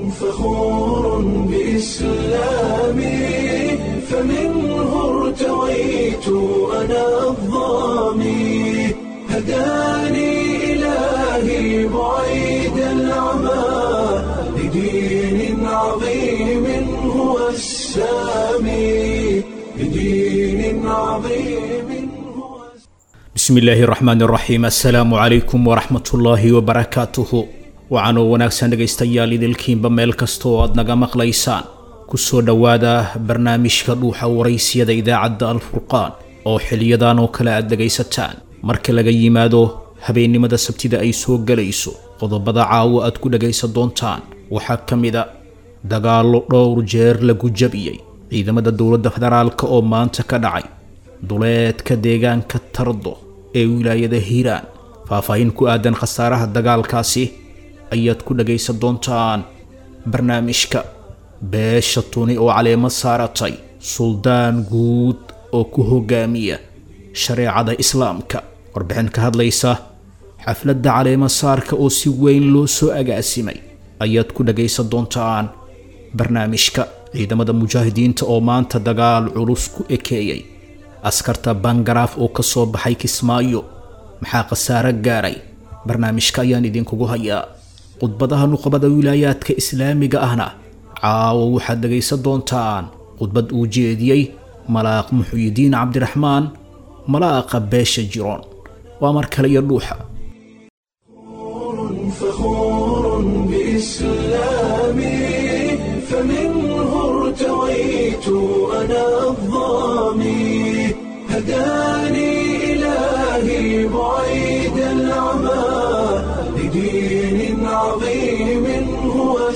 فخور بإسلامي فمنه ارتويت أنا الضامي هداني إلهي بعيد العمى لدين عظيم هو السامي لدين عظيم هو bismi illaahi raxmaan raxiim assalaamu calaykum waraxmatullaahi wabarakaatuhu waxaanoo wanaagsan dhegaystayaal idilkiinba meel kasta oo aad naga maqlaysaan kusoo dhowaada barnaamijka dhuuxa waraysiyada idaacadda alfurqaan oo xiliyadan oo kale aad dhegaysataan marka laga yimaado habeennimada sabtida ay soo gelayso qodobada caawo aad ku dhegaysan doontaan waxaa ka mid a dagaallo dhowr jeer lagu jabiyey ciidamada dowladda federaalk oo maanta ka dhacay duleedka deegaanka tardo ee wilaayada hiiraan faahfaahin ku aadan khasaaraha dagaalkaasi ayaad ku dhagaysan doontaan barnaamijka beesha tuni oo caleemo saaratay suldaan guud oo ku hogaamiya shareecada islaamka warbixin ka hadlaysa xafladda caleemo saarka oo si weyn loo soo agaasimay ayaad ku dhagaysan doontaan barnaamijka ciidamada mujaahidiinta oo maanta dagaal culus ku ekeeyay askarta bangaraaf oo ka soo baxay kismaayo maxaa khasaaro gaaray barnaamijka ayaan idinkugu hayaa khudbadaha nuqbada wilaayaadka islaamiga ahna caawo waxaad dhegaysan doontaan khudbad uu jeediyey malaaq muxuyidiin cabdiraxmaan malaaqa beesha jiroon waa mar kale iyo dhuuxa فخور بإسلامي فمنه ارتويت أنا الضامي هداني إلهي بعيد العمى لدين عظيم هو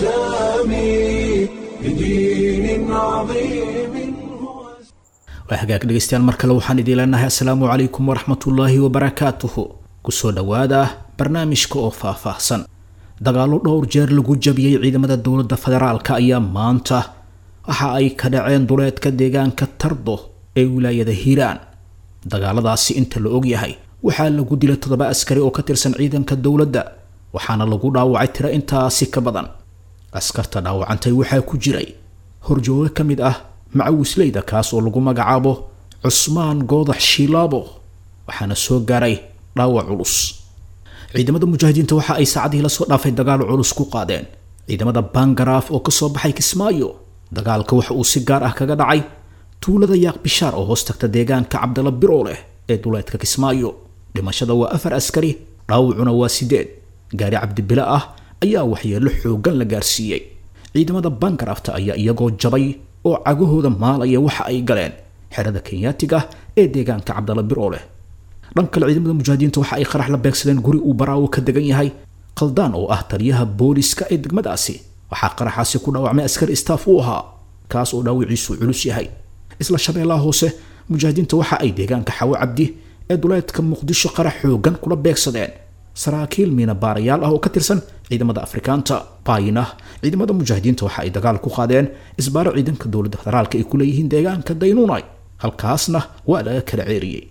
السامي لدين عظيم هو waa hagaag dhegaystayaal mar kale waxaan idiin leenahay assalaamu calaykum waraxmatullaahi wabarakaatuhu kusoo dhowaada barnaamijka oo faahfaahsan dagaallo dhowr jeer lagu jabiyey ciidamada dowladda federaalka ayaa maanta waxa ay ka dhaceen duleedka deegaanka tardo ee wilaayada hiiraan dagaaladaasi inta la ogyahay waxaa lagu dilay toddoba askari oo ka tirsan ciidanka dowladda waxaana lagu dhaawacay tiro intaasi ka badan askarta dhaawacantay waxaa ku jiray horjooge ka mid ah macawisleyda kaas oo lagu magacaabo cusmaan goodax shiilaabo waxaana soo gaaray dhaawac culus ciidamada mujaahidiinta waxa ay saacadihii lasoo dhaafay dagaal culus ku qaadeen ciidamada bangaraaf oo kasoo baxay kismaayo dagaalka waxa uu si gaar ah kaga dhacay tuulada yaaq bishaar oo hoos tagta deegaanka cabdala biroo leh ee duleedka kismaayo dhimashada waa afar askari dhaawacuna waa sideed gaari cabdibile ah ayaa waxyeello xoogan la gaarsiiyey ciidamada bangaraafta ayaa iyagoo jabay oo cagahooda maalaya waxa ay galeen xerada kenyaatiga ee deegaanka cabdala biroo leh dhan kale ciidamada mujaahidiinta waxa ay qarax la beegsadeen guri uu baraawo ka degan yahay khaldaan oo ah taliyaha booliska ee degmadaasi waxaa qaraxaasi ku dhaawacmay askari istaaf u ahaa kaas oo dhaawiciisu culus yahay isla shabeellaha hoose mujaahidiinta waxa ay deegaanka xawo cabdi ee duleedka muqdisho qarax xoogan kula beegsadeen saraakiil miina baarayaal ah oo ka tirsan ciidamada afrikaanta baayina ciidamada mujaahidiinta waxa ay dagaal ku qaadeen isbaaro ciidanka dowladda federaalka ay ku leeyihiin deegaanka daynuunay halkaasna waa laga kala ceeriyey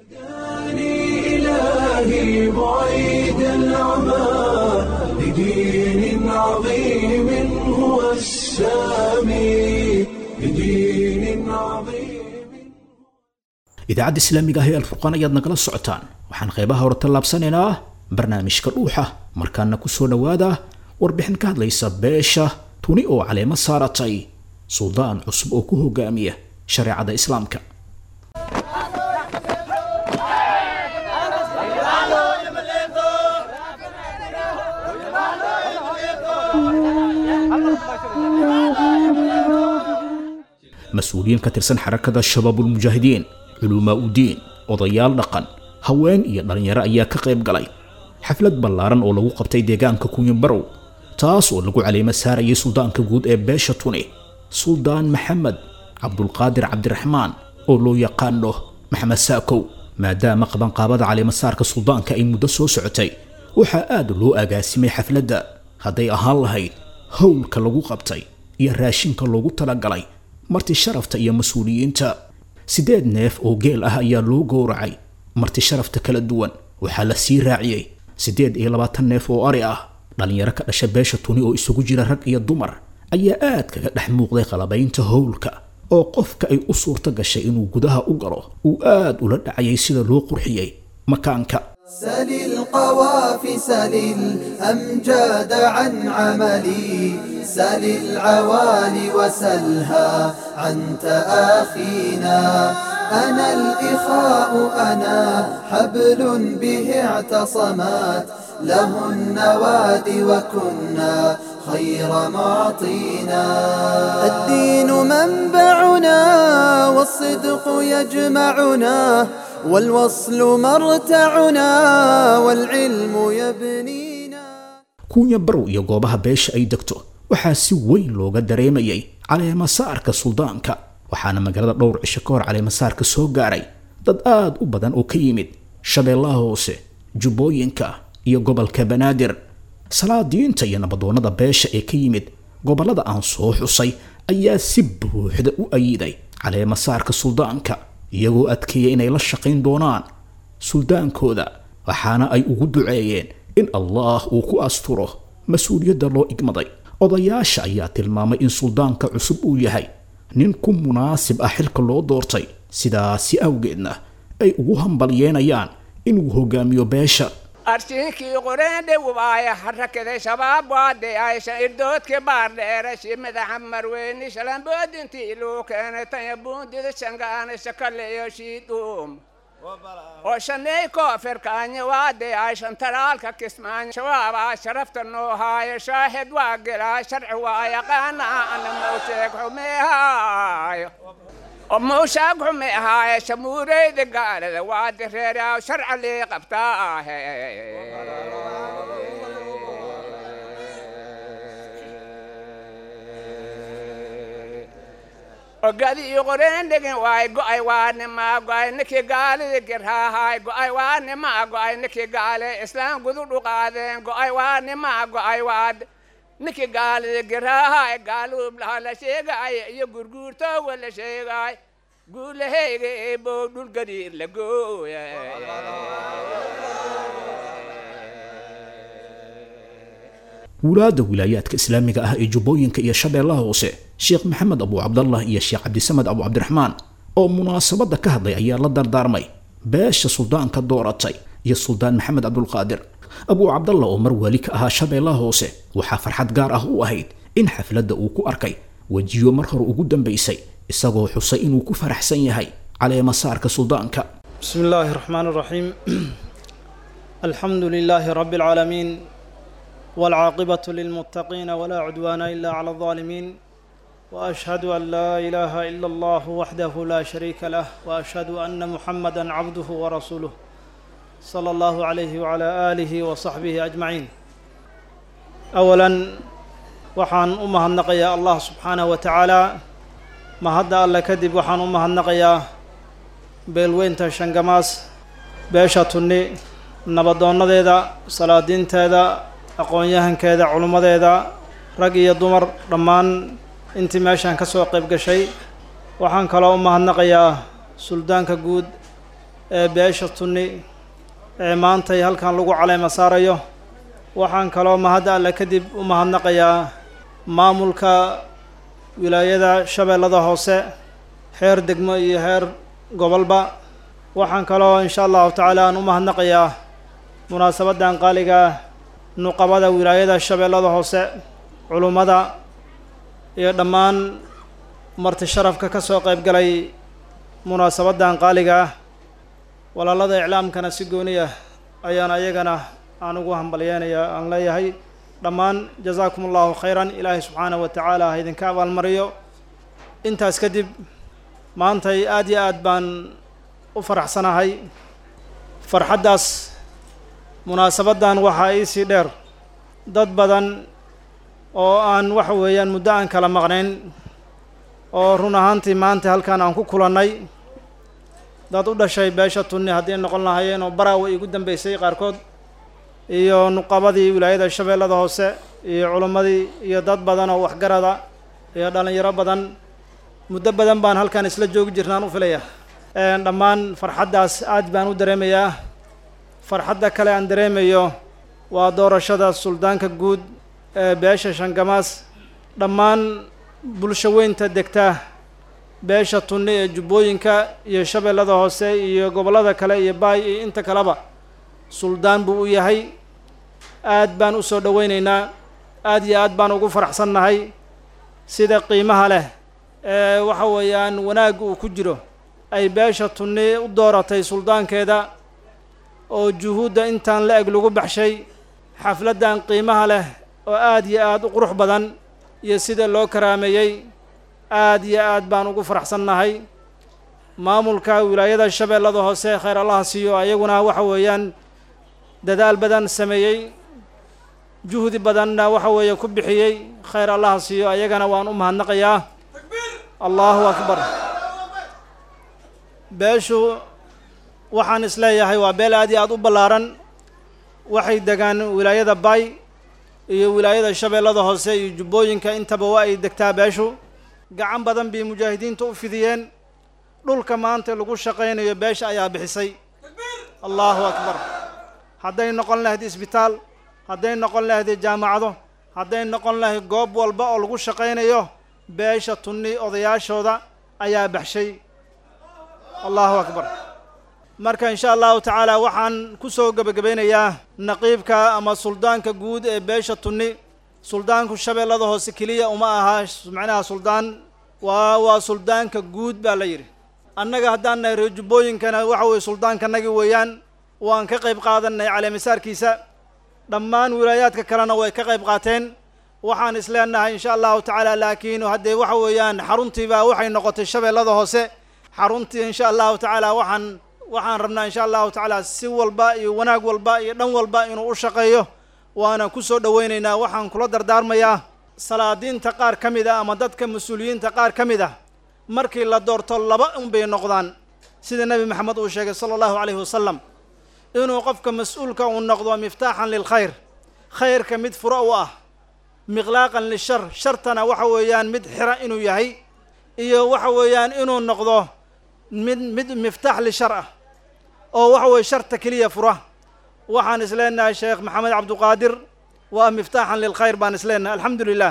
هداني إلهي بعيد العمى لدين عظيم هو السامي لدين عظيم idaacadda islaamiga ah ee alfurqaan ayaad nagala socotaan waxaan qeybaha hore tallaabsanaynaa barnaamijka dhuuxa markaana kusoo dhowaada warbixin ka hadlaysa beesha tuni oo caleemo saaratay suldaan cusub oo ku hogaamiya shareecada islaamka mas-uuliyiin ka tirsan xarakada shabaabulmujaahidiin culumaa udiin odayaal dhaqan haween iyo dhallinyaro ayaa ka qayb galay xaflad ballaaran oo lagu qabtay deegaanka kunyabarow taas oo lagu caleemo saarayay suldaanka guud ee beesha tuni suldaan maxamed cabdulqaadir cabdiraxmaan oo loo yaqaano maxamed saakow maadaama qabanqaabada caleemasaarka suldaanka ay muddo soo socotay waxaa aad loo agaasimay xafladda hadday ahaan lahayd howlka lagu qabtay iyo raashinka loogu talagalay marti sharafta iyo mas-uuliyiinta siddeed neef oo geel ah ayaa loo gowracay marti sharafta kala duwan waxaa la sii raaciyey siddeed iyo labaatan neef oo ari ah dhallinyaro ka dhasha beesha tuni oo isugu jira rag iyo dumar ayaa aad kaga dhex muuqday qalabaynta howlka oo qofka ay u suurto gashay inuu gudaha u galo uu aad ula dhacayay sida loo qurxiyey makaanka سل القوافي سل الأمجاد عن عملي سل العوالي وسلها عن تآخينا أنا الإخاء أنا حبل به اعتصمات له النوادي وكنا خير معطينا الدين منبعنا والصدق يجمعنا والوصل مرتعنا والعلم يبنينا kuunya barow iyo goobaha beesha ay degto waxaa si weyn looga dareemayay caleemasaarka suldaanka waxaana magaalada dhowr cisho ka hor caleemasaarka soo gaaray dad aad u badan oo ka yimid shabeellaha hoose jubbooyinka iyo gobolka banaadir salaadiinta iyo nabadoonnada beesha ee ka yimid gobollada aan soo xusay ayaa si buuxda u ayiday caleemasaarka suldaanka iyagoo adkeeya inay la shaqayn doonaan suldaankooda waxaana ay ugu duceeyeen in allah uu ku asturo mas-uuliyadda loo igmaday odayaasha ayaa tilmaamay in suldaanka cusub uu yahay nin ku munaasib ah xilka loo doortay sidaasi awgeedna ay ugu hambalyeenayaan inuu hogaamiyo beesha arsiinkii qoreendhe waaya harakada shabaab waade aysha irdoodka baardheerashi madaxa marweyni shalamboodintii luu keenay tanya buundida shangaana shakaleyo shiidhuum oo shaney koofirkaanya waade ayshan taraalka kismaan shabaabaa sharafta noo haayo shaahid waa gelaa sharci waa yaqaana ana mawsheeg xumeehaayo oo mawshaag xume ahaaye shamuureyda gaalada waade reeraaw sharca lii qabtaa ahe ogadi iyo qoreen dhegin waay go'ay waanimaa go'ay ninkii gaalida girhaahaay go'ay waanimaa go'ay ninkii gaale islaam gudu dhuqaadeen go'ay waanimaa go'ay waad ninkii gaalida girhaahaay gaaluublaha la sheegaay iyo gurguurtoowa la sheegaay guulahayga eebow dhul gadiir la gooya wulaadda wilaayaadka islaamiga ah ee jubbooyinka iyo shabeellaha hoose sheekh maxamed abu cabdallah iyo sheekh cabdisamed abu cabdiraxmaan oo munaasabadda ka hadlay ayaa la dardaarmay beesha suldaanka dooratay iyo suldaan maxamed cabdulqaadir abu cabdallah oo mar wali ka ahaa shabeellaha hoose waxaa farxad gaar ah u ahayd in xafladda uu ku arkay wejiyo mar hore ugu dambaysay isagoo xusay inuu ku faraxsan yahay caleemasaarka suldaanka بسم الله الرحمن الرحيم الحمد لله رب العالمين والعاقبة للمتقين ولا عدوان إلا على الظالمين وأشهد أن لا إله إلا الله وحده لا شريك له وأشهد أن محمدا عبده ورسوله صلى الله عليه وعلى آله وصحبه أجمعين أولا waxaan u mahadnaqayaa allah subxaanahu wa tacaala mahadda alle kadib waxaan u mahadnaqayaa beelweynta shangamaas beesha tunni nabadoonnadeeda salaadiinteeda aqoon-yahankeeda culummadeeda rag iyo dumar dhammaan intii meeshaan ka soo qayb gashay waxaan kaloo u mahadnaqayaa suldaanka guud ee beesha tunni ee maantay halkan lagu caleema saarayo waxaan kaloo mahadda alle kadib u mahadnaqayaa maamulka wilaayada shabeellada hoose heer degmo iyo heer gobolba waxaan kaloo insha allahu tacaala aan u mahadnaqayaa munaasabaddan qaaliga nuqabada wilaayada shabeellada hoose culummada iyo dhammaan marti sharafka ka soo qayb galay munaasabaddan qaaliga ah walaalada iclaamkana si gooni ah ayaan ayagana aan ugu hambalyeenaya aan leeyahay dhammaan jazaakum allahu khayran ilaahay subxaanahu wa tacaala ha idinka abaalmariyo intaas kadib maantay aad iyo aad baan u faraxsanahay farxaddaas munaasabaddan waxaa iisii dheer dad badan oo aan waxa weeyaan muddo aan kala maqnayn oo run ahaantii maanta halkan aan ku kulannay dad u dhashay beesha tunni haddii noqon lahaayeen oo baraawa iigu dambeysay qaarkood iyo nuqabadii wilaayada shabeellada hoose iyo culimmadii iyo dad badan oo waxgarada iyo dhallinyaro badan muddo badan baan halkan isla joogi jirnaan u filaya dhammaan farxaddaas aad baan u dareemayaa farxadda kale aan dareemayo waa doorashada suldaanka guud ee beesha shangamaas dhammaan bulsho weynta degta beesha tunni ee jubbooyinka iyo shabeellada hoose iyo gobollada kale iyo baay iyo inta kaleba suldaan buu u yahay aad baan u soo dhoweyneynaa aad iyo aad baan ugu faraxsannahay sida qiimaha leh ee waxa weeyaan wanaag uu ku jiro ay beesha tunni u dooratay suldaankeeda oo juhuudda intaan la eg lagu baxshay xafladdan qiimaha leh oo aad iyo aad u qurux badan iyo sida loo karaameeyey aad iyo aad baan ugu faraxsannahay maamulka wilaayada shabeellada hoose khayr allaha siiyo ayaguna waxa weeyaan dadaal badan sameeyey juhdi badanna waxa weeye ku bixiyey khayr allaha siiyo ayagana waan u mahadnaqayaa allahu akbar beeshu waxaan isleeyahay waa beel aad iyo aad u ballaaran waxay degaan wilaayada bay iyo wilaayada shabeellada hoose iyo jubbooyinka intaba waa ay degtaa beeshu gacan badan bay mujaahidiinta u fidiyeen dhulka maanta lagu shaqaynayo beesha ayaa bixisay allahu akbar hadday noqon lahayd isbitaal hadday noqon lahayd jaamacado hadday noqon lahayd goob walba oo lagu shaqaynayo beesha tunni odayaashooda ayaa baxshay allahu akbar marka insha allahu tacaala waxaan ku soo gebagabeynayaa naqiibka ama suldaanka guud ee beesha tunni suldaanku shabeellada hoose keliya uma aha macnaha suldaan waa waa suldaanka guud baa la yidhi annaga haddaan nahay reer jubbooyinkana waxa weye suldaankanagi weeyaan waan ka qayb qaadanay caleemisaarkiisa dhammaan wilaayaadka kalena way ka qayb qaateen waxaan isleenahay insha allahu tacaala laakiin haddee waxa weeyaan xaruntiibaa waxay noqotay shabeellada hoose xaruntii insha allahu tacaala waxaan waxaan rabnaa insha allahu tacaala si walba iyo wanaag walba iyo dhan walba inuu u shaqeeyo waanan ku soo dhoweynaynaa waxaan kula dardaarmayaa salaadiinta qaar ka mid ah ama dadka mas-uuliyiinta qaar ka mid ah markii la doorto laba unbay noqdaan sida nebi maxamed uu sheegay sala allahu calayhi wasalam inuu qofka mas-uulka uu noqdo miftaaxan lilkhayr khayrka mid furo u ah miqlaaqan lishar shartana waxa weeyaan mid xira inuu yahay iyo waxa weeyaan inuu noqdo mid mid miftaax lishar ah oo waxa weye sharta keliya fura waxaan isleenahay sheekh maxamed cabduqaadir waa miftaaxan lilkhayr baan isleenahay alxamdu lilah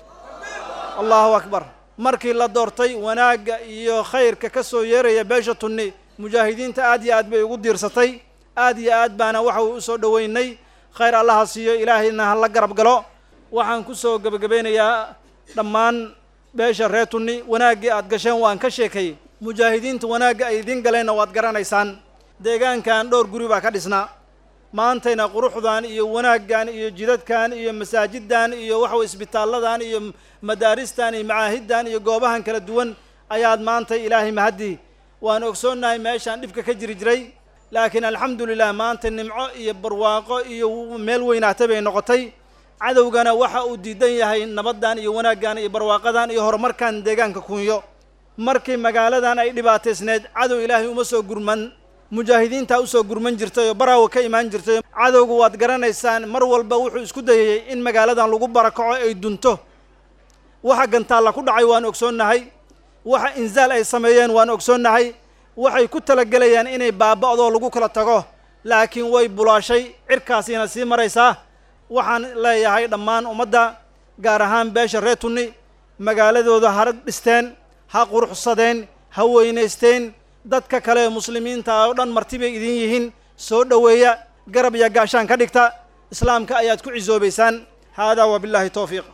allahu akbar markii la doortay wanaagga iyo khayrka ka soo yeeraya beesha tunni mujaahidiinta aad iyo aad bay ugu diirsatay aad iyo aad baana waxa uu usoo dhoweynay khayr allaha siiyo ilaahayna ha la garab galo waxaan ku soo gebagabeynayaa dhammaan beesha reer tunni wanaaggii aad gasheen waan ka sheekay mujaahidiinta wanaagga ay idiin galeenna waad garanaysaan deegaankan dhowr guri baa ka dhisnaa maantayna quruxdan iyo wanaaggan iyo jidadkan iyo masaajiddan iyo waxaweye isbitaalladan iyo madaaristan iyo macaahiddan iyo goobahan kala duwan ayaad maanta ilaahay mahaddi waan ogsoonnahay meeshaan dhibka ka jiri jiray laakiin alxamdu lilah maanta nimco iyo barwaaqo iyo meel weynaatay bay noqotay cadowgana waxa uu diidan yahay nabaddan iyo wanaaggan iyo barwaaqadan iyo horumarkan deegaanka kunyo markii magaaladan ay dhibaataysneed cadow ilaahay uma soo gurman mujaahidiintaa usoo gurman jirtay oo baraawa ka imaan jirtay cadowgu waad garanaysaan mar walba wuxuu isku dayayey in magaaladan lagu barakaco ay dunto waxa gantaalla ku dhacay waan ogsoonnahay waxa inzaal ay sameeyeen waan ogsoonnahay waxay ku talagelayaan inay baaba'doo lagu kala tago laakiin way bulaashay cirkaasiina sii maraysaa waxaan leeyahay dhammaan ummadda gaar ahaan beesha reer tunni magaaladooda ha dhisteen ha quruxsadeen ha weynaysteen dadka kale ee muslimiinta oo dhan marti bay idin yihiin soo dhoweeya garab iyo gaashaan ka dhigta islaamka ayaad ku cisoobaysaan haadaa wabillahi towfiiq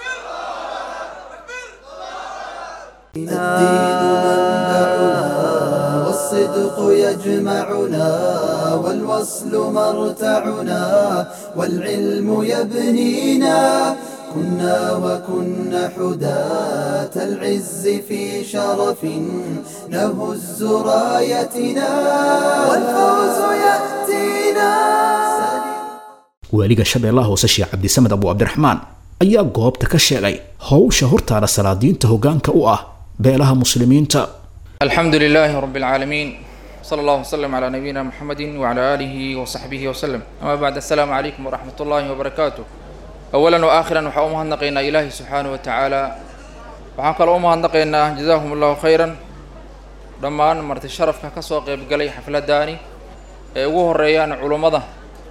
الدين منبعنا والصدق يجمعنا والوصل مرتعنا والعلم يبنينا كنا وكنا حداة العز في شرف نهز رايتنا والفوز يأتينا waaliga shabeellaha hoose sheekh cabdisamed abu cabdiraxmaan ayaa goobta ka sheegay howsha hortaada salaadiinta hoggaanka u ah beelaha muslimiinta الحمد لله رب العالمين صلى الله وسلم على نبينا محمد وعلى آله وصحبه وسلم أما بعد السلام عليكم ورحمة الله وبركاته أولا وآخرا وحا أمهنقينا إلهي سبحانه وتعالى وحان قال أمهنقينا جزاهم الله خيرا dhammaan marti sharafka ka soo qayb galay xafladdaani ee ugu horeeyaan culummada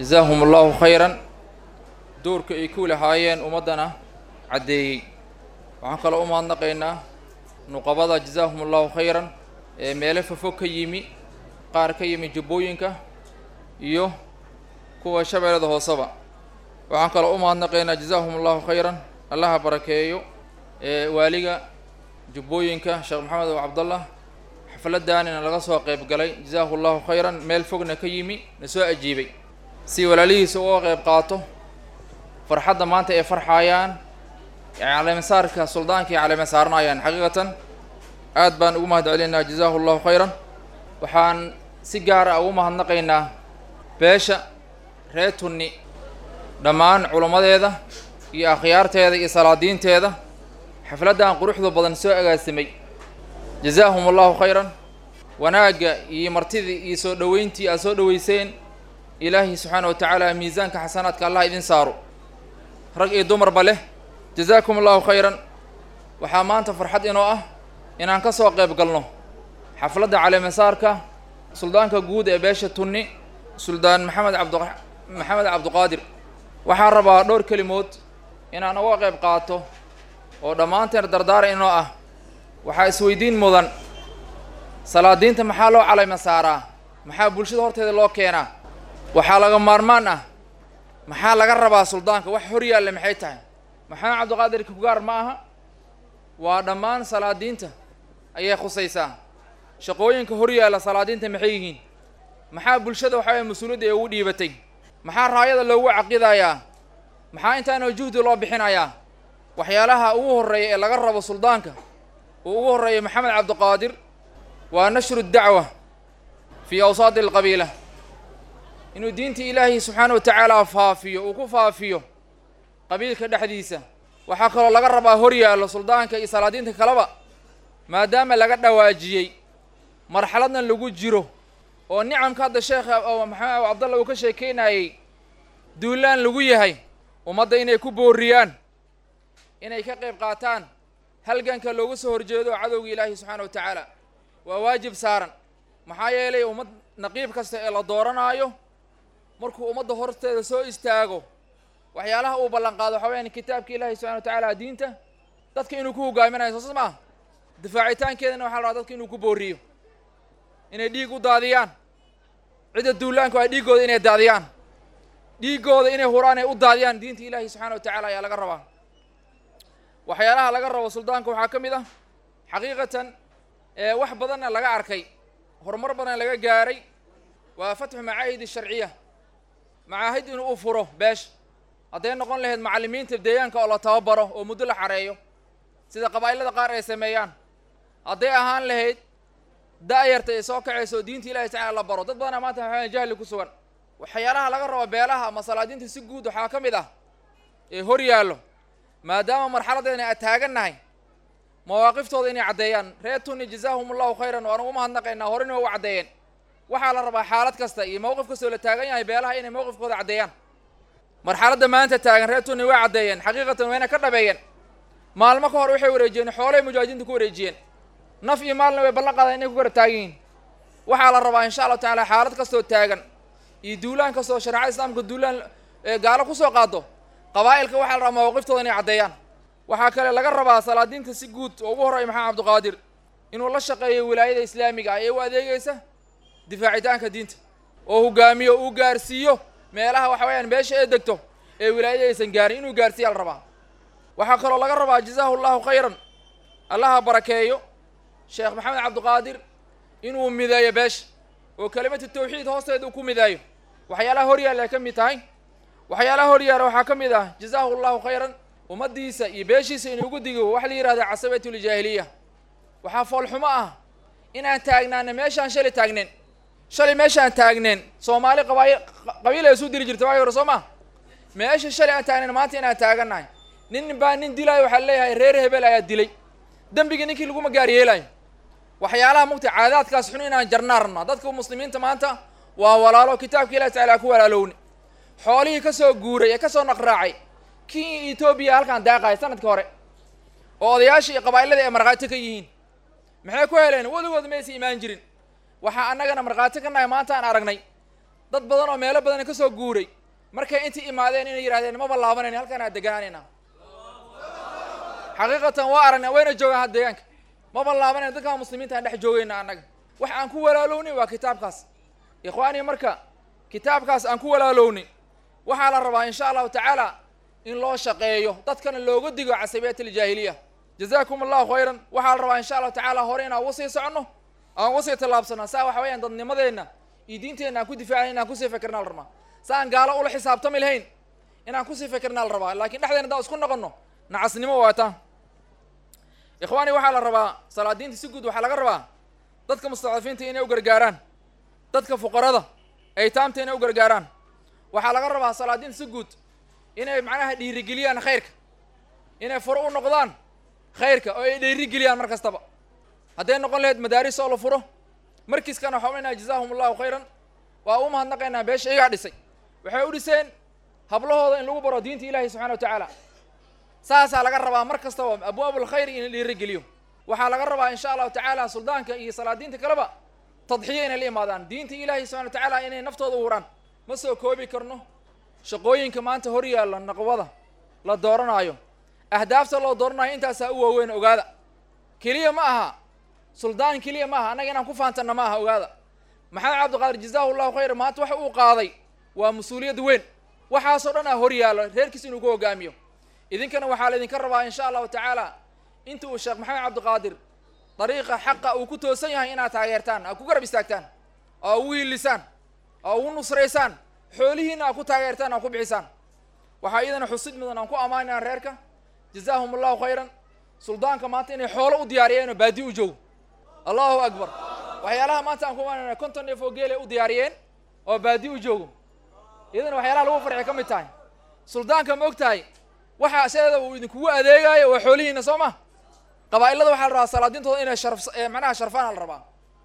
jazaahum allahu khayran doorka ay ku lahaayeen ummaddana caddeeyey waxaan kaloo u mahadnaqaynaa nuqabada jazaahum allahu khayran ee meelo fofog ka yimi qaar ka yimi jubbooyinka iyo kuwa shabeellada hooseba waxaan kaloo u mahadnaqaynaa jazaahum allahu khayran allaha barakeeyo ee waaliga jubbooyinka sheekh maxamed oo cabdallah xafladdaanina laga soo qayb galay jazaahu allahu khayran meel fogna ka yimi na soo ajiibay si walaalihiisa uga qayb qaato farxadda maanta ay farxaayaan caleemasaarka suldaanka ay caleema saaranayaan xaqiiqatan aad baan ugu mahad celinaynaa jazaahu allahu khayran waxaan si gaar ah ugu mahadnaqaynaa beesha reer tunni dhammaan culammadeeda iyo akhyaarteeda iyo salaadiinteeda xafladdan quruxda badan soo agaasimay jazaahum allahu khayran wanaagga iyo martidii iyo soo dhoweyntii aad soo dhoweyseen ilaahi subxaana wa tacaala miisaanka xasanaadka allah idin saaro rag iyo dumarba leh jazaakum allahu khayran waxaa maanta farxad inoo ah inaan ka soo qayb galno xafladda caleemasaarka suldaanka guud ee beesha tunni suldaan maxamed cabdu maxamed cabduqaadir waxaan rabaa dhowr kelimood inaan uga qayb qaato oo dhammaanteen dardaara inoo ah waxaa isweydiin mudan salaadiinta maxaa loo caleyma saaraa maxaa bulshada horteeda loo keenaa waxaa laga maarmaan ah maxaa laga rabaa suldaanka wax hor yaalle maxay tahay maxamed cabdiqaadir kugaar ma aha waa dhammaan salaadiinta ayay khusaysaa shaqooyinka hor yaalla salaadiinta maxay yihiin maxaa bulshada waxa weye mas-uuliyadda ee ugu dhiibatay maxaa raayada loogu caqidayaa maxaa intaana juhdi loo bixinayaa waxyaalaha ugu horreeya ee laga rabo suldaanka uu ugu horreeya maxamed cabdiqaadir waa nashru dacwa fii awsaadi alqabiila inuu diinta ilaahi subxaana wa tacaala faafiyo uu ku faafiyo qabiilka dhexdiisa waxaa kaloo laga rabaa hor yaallo suldaanka iyo salaadiinta kaleba maadaama laga dhawaajiyey marxaladna lagu jiro oo nicamka hadda sheekha oo maxamed cabdalla uu ka sheekeynayey duulaan lagu yahay ummadda inay ku booriyaan inay ka qayb qaataan halganka loogu soo horjeedo cadowga ilaahi subxaana wa tacaala waa waajib saaran maxaa yeelay ummad naqiib kasta ee la dooranaayo markuu ummadda horteeda soo istaago waxyaalaha uu ballan qaado waxaa weyaan kitaabka ilaahi subxana wa tacaala diinta dadka inuu ku hogaaminayo soosas maaha difaacitaankeedana waxa la rabaa dadka inuu ku booriyo inay dhiig u daadiyaan cidda duulaanku ay dhiiggooda inay daadiyaan dhiiggooda inay huraan ay u daadiyaan diinta ilaahi subxana wa tacaala ayaa laga rabaa waxyaalaha laga rabo suldaanka waxaa ka mid ah xaqiiqatan ee wax badanna laga arkay horumar badan laga gaaray waa fatxu macaahid sharciya macaahid inuu u furo beesha hadday noqon lahayd macallimiinta deegaanka oo la tababaro oo muddo la xareeyo sida qabaa'ilada qaar ay sameeyaan hadday ahaan lahayd da-yarta ay soo kacayso oo diinta ilahi tacala la baro dad badana maanta waxaa jahli ku sugan waxyaalaha laga rabo beelaha ama salaadiinta si guud waxaa ka mid ah ee hor yaallo maadaama marxaladeena aan taagannahay mawaaqiftooda inay caddeeyaan reer tuni jazaahum allahu khayran waan ugu mahadnaqaynaa horena waa u caddeeyeen waxaa la rabaa xaalad kasta iyo mowqif kastoo la taagan yahay beelaha inay mowqifkooda caddeeyaan marxaladda maanta taagan reer tuni way caddeeyeen xaqiiqatan wayna ka dhabeeyeen maalmo ka hor waxay wareejiyeen xoolay mujaahidiinta ku wareejiyeen naf iyo maalna way ballan qaadeen inay ku garab taagan yihiin waxaa la rabaa insha allahu tacaala xaalad kastoo taagan iyo duulaan kastoo shareecada islaamka duulaan gaalo kusoo qaado qabaa'ilka waxaa la rabaa mawaaqiftooda inay caddeeyaan waxaa kale laga rabaa salaadiinta si guud oo ugu horreeya maxamed cabdiqaadir inuu la shaqeeyo wilaayada islaamiga ah ee u adeegaysa difaacitaanka diinta oo hogaamiyo uu gaarsiiyo meelaha waxa weyaan meesha ee degto ee wilaayada aysan gaarin inuu gaarsiiya la rabaa waxaa kaloo laga rabaa jazaahu allahu khayran allaha barakeeyo sheekh maxamed cabdiqaadir inuu mideeyo beesha oo kelimatu tawxiid hoosteeda uu ku mideeyo waxyaalaha horyaalla ay ka mid tahay waxyaalaha horyaala waxaa ka mid ah jazaahu allahu khayran ummaddiisa iyo beeshiisa inuu ugu digo waxa la yihahda casabiyatuljaahiliya waxaa foolxumo ah inaan taagnaana meeshaan shalay taagneen shalay meeshaan taagneen soomaali qabaail qabiil ay isu diri jirta waagi hore soo maa meesha shalay aan taagneen maanta inaan taagannahay nin baa nin dilaayo waxaa leeyahay reer hebel ayaa dilay dembigii ninkii laguma gaar yeelayo waxyaalaha mugta caadaadkaas xun inaan jarnaa rabnaa dadka muslimiinta maanta waa walaalo kitaabka ilahi tacala ku walaalowne xoolihii kasoo guuray ee kasoo naqraacay kii etoobiya halkaan daaqahay sanadkii hore oo odayaashii iyo qabaa'ilada ay markhaati ka yihiin maxay ku heleen weligood maysa imaan jirin waxaa annagana markhaati ka nahay maanta aan aragnay dad badan oo meelo badan ka soo guuray markay intii imaadeen inay yidhahdeen maba laabanayna halkaan aa deganaanayna xaqiiqatan waa aragnay wayna joogaan had deegaanka maba laabanayna dadkaan muslimiinta aan dhex joogayna annaga wax aan ku walaalowni waa kitaabkaas ikhwaanii marka kitaabkaas aan ku walaalowni waxaa la rabaa insha allahu tacaala in loo shaqeeyo dadkana looga digo casabiyat aljaahiliya jazaakum allahu khayran waxaa la rabaa insha allahu tacaala hore inaan uga sii soconno aan uga sii tallaabsano saa waxa weeyaan dadnimadeenna iyo diinteenna aan ku difaacna inaan kusii fikirna la rabaa sa aan gaalo ula xisaabtami lahayn inaan kusii fikirna la rabaa laakiin dhexdeena haddaan isku noqonno nacasnimo waata ikhwaani waxaa la rabaa salaadiinta si guud waxaa laga rabaa dadka mustadcafiinta inay u gargaaraan dadka fuqarada aytaamta inay u gargaaraan waxaa laga rabaa salaadiinta si guud inay macnaha dhiirigeliyaan khayrka inay furo u noqdaan khayrka oo ay dhiirigeliyaan mar kastaba hadday noqon lahayd madaaris oo la furo markiiskana waxaa unaynaa jazaahum allahu khayran waa u mahadnaqaynaa beesha iyagaa dhisay waxay u dhiseen hablahooda in lagu baro diinta ilaahi subxana wa tacaala saasaa laga rabaa mar kastaba abwaabul khayri in la dhiirigeliyo waxaa laga rabaa insha allahu tacaala suldaanka iyo salaadiinta kaleba tadxiyo inay la imaadaan diinta ilaahi subxana wa tacaala inay naftooda u huraan ma soo koobi karno shaqooyinka maanta hor yaalla naqwada la dooranaayo ahdaafta loo dooranayo intaasaa u waaweyn ogaada keliya ma aha suldaan keliya ma aha annaga inaan ku faantanna ma aha ogaada maxamed cabdiqaadir jazaahu llahu khayra maanta waxa uu qaaday waa mas-uuliyad weyn waxaasoo dhan ah hor yaallo reerkiis inuu ku hogaamiyo idinkana waxaa laydinka rabaa insha allahu tacaala inta uu sheekh maxamed cabdiqaadir dariiqa xaqa uu ku toosan yahay inaad taageertaan aad ku garab istaagtaan oo ugu hiilisaan oo ugu nusraysaan xoolihiina aad ku taageertaan aad ku bixisaan waxaa iyadana xusid mudan aan ku ammaanayna reerka jazaahum allahu khayran suldaanka maanta inay xoolo u diyaariyeen oo baadi u joogo allahu akbar waxyaalaha maanta aan ku ammaanayna konton neef oo geelay u diyaariyeen oo baadi u joogo iyadana waxyaalaha lagu farxi ka mid tahay suldaanka ma og tahay waxa sideeda uu idinkugu adeegaayo waa xoolihiina soo ma qabaa'ilada waxaa la rabaa salaadiintooda inay sharf macnaha sharfaan la rabaa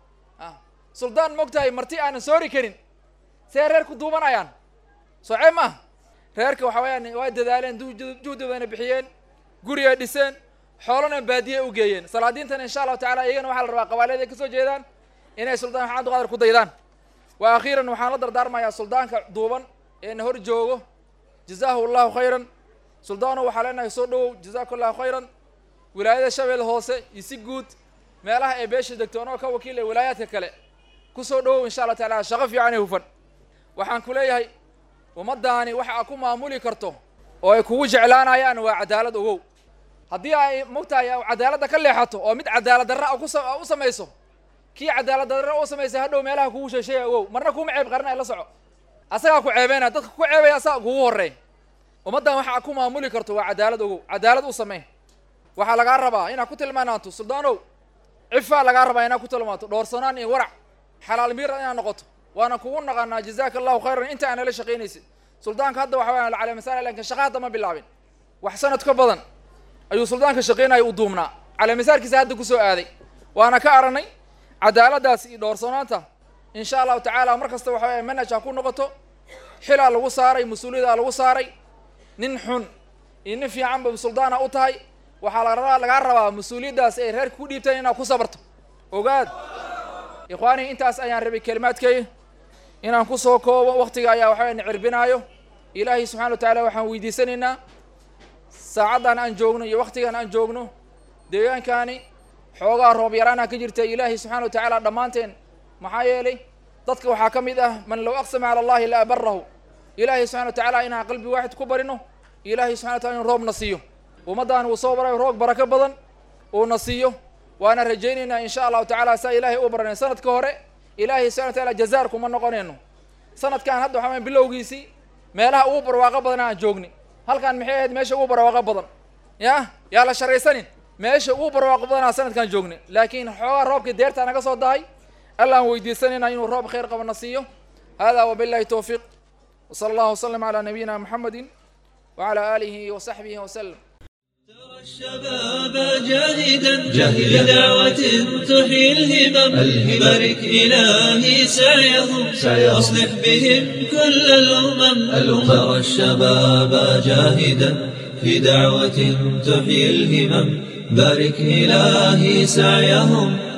suldaan ma og tahay marti aanan soori karin see reer ku duubanayaan soce ma reerka waxa weyaan waa dadaaleen juhdi bayna bixiyeen gurigay dhiseen xoolana baadiye u geeyeen salaadiintana insha allahu tacala iyagana waxaa la rabaa qabailada ay kasoo jeedaan inay suldaan maxamed cabdiqaadir ku daydaan wa akhiiran waxaan la dardaarmayaa suldaanka duuban eena hor joogo jazaahu allahu khayran suldaano waxaa leenahay soo dhowow jazaaku allahu khayran wilaayada shabeelle hoose iyo si guud meelaha ay beesha degto anoo ka wakiilay wilaayaadka kale kusoo dhowow insha allah taala shaqo fiican ee hufan waxaan ku leeyahay ummaddaani waxa aad ku maamuli karto oo ay kugu jeclaanayaan waa cadaalad ogow haddii ay mogtahay cadaaladda ka leexato oo mid cadaalad darra a kusa u samayso kii cadaalad darra u samaysay hadhow meelaha kugu sheesheeya ogow marna kuma ceeb qarna la soco asagaa ku ceebeynaya dadka ku ceebaya asaga kugu horreey ummaddan waxa aad ku maamuli karto waa cadaalad ogow cadaalad u samey waxaa lagaa rabaa inaad ku tilmaanaanto suldaanow cifaa lagaa rabaa inaad ku tilmaanto dhoorsanaan iyo warac xalaal miira inaad noqoto waana kugu naqanaa jazaaka allahu khayran inta aanala shaqaynaysid suldaanka hadda waxa waya cala masala lakin shaqa hadda ma bilaabin wax sanad ka badan ayuu suldaanka shaqaynaya u duumnaa calamisaarkiisa hadda kusoo aaday waana ka aranay cadaaladaas iyo dhoorsanaanta insha allahu tacaala mar kasta waxa waya manhaj ha ku noqoto xilaa lagu saaray mas-uuliyada lagu saaray nin xun iyo nin fiicanba suldaana u tahay waxaa la lagaa rabaa mas-uuliyaddaas ay reerka ku dhiibteen inaad ku sabarto ogaad ikhwaanii intaas ayaan rabay kelimaadkay inaan kusoo koobo waktiga ayaa waxa na cirbinaayo ilaahay subxana wa tacaala waxaan weydiisanaynaa saacaddan aan joogno iyo waktigan aan joogno deegaankaani xoogaa roob yaraana ka jirta ilaahay subxana wa tacaala dhammaanteen maxaa yeelay dadka waxaa ka mid ah man low aqsama cala allahi la abarahu ilaahay subxana wa tacaala inaan qalbi waaxid ku barino ilaahay subxana wa tacala inu roobna siiyo ummaddan uu soo baray roog barako badan uuna siiyo waana rajaynaynaa insha allahu tacaala saa ilaahay u baranay sanadka hore ilaahay subxana wa taala jazaar kuma noqonayno sanadkan hadda waxaa bilowgiisii meelaha ugu barwaaqo badan aan joogni halkan maxay ahayd meesha ugu barwaaqo badan ya yaa la sharaysanin meesha ugu barwaaqo badanaa sanadkan joogni laakiin xoogaa roobkii deertaa naga soo dahay alla aan weydiisanayna inuu roob khayr qabana siiyo hada wabillahi towfiiq wsala allahu wasalam calaa nabiyina muxamedi wacala aalihi wasaxbihi wasalam ترى الشباب جاهدا جاهد بدعوة تحيي الهمم بارك إلهي سعيهم أصلح بهم كل الأمم ترى الشباب جاهدا في دعوة تحيي الهمم بارك إلهي سعيهم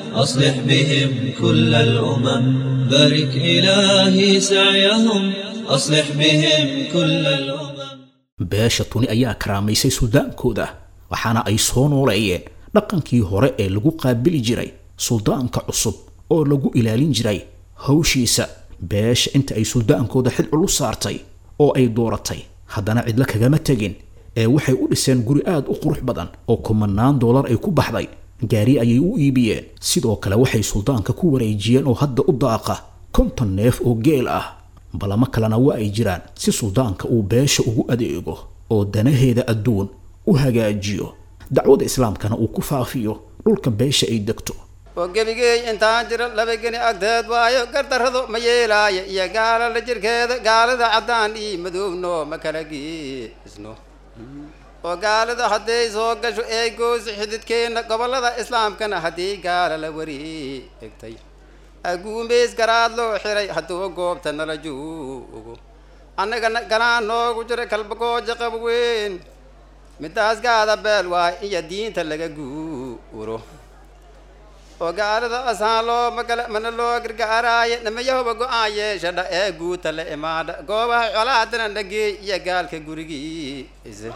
أصلح بهم كل الأمم بارك إلهي سعيهم أصلح بهم كل الأمم beesha tuni ayaa karaamaysay suldaankooda waxaana ay soo nooleeyeen dhaqankii hore ee lagu qaabili jiray suldaanka cusub oo lagu ilaalin jiray hawshiisa beesha inta ay suldaankooda xid culus saartay oo ay dooratay haddana cidla kagama tegin ee waxay u dhiseen guri aad u qurux badan oo kumanaan doolar ay ku baxday gaari ayay u iibiyeen sidoo kale waxay suldaanka ku wareejiyeen oo hadda u daaqa konton neef oo geel ah balamo kalena waa ay jiraan si suldaanka uu beesha ugu adeego oo danaheeda adduun u hagaajiyo dacwada islaamkana uu ku faafiyo dhulka beesha ay degto oo gebigeey intaan jiro laba geni agteed waayo gardarradu ma yeelaayo iyo gaalala jirkeeda gaalada caddaan ii madoobno ma kala geesno oo gaalada hadday soo gasho ee goosi xididkeenna gobollada islaamkana haddii gaala la wareegtay aguumeys garaad loo xiray hadduu goobta nala joogo annagana galaan noogu jira kalbagooja qab weyn midaas gaada beel waay iyo diinta laga guuro oo gaalada asaan loo magala mana loo gargaaraaye namayahoba go-aan yeeshadha ee guuta la imaadha goobaha colaadana dhageey iyo gaalka gurigiisa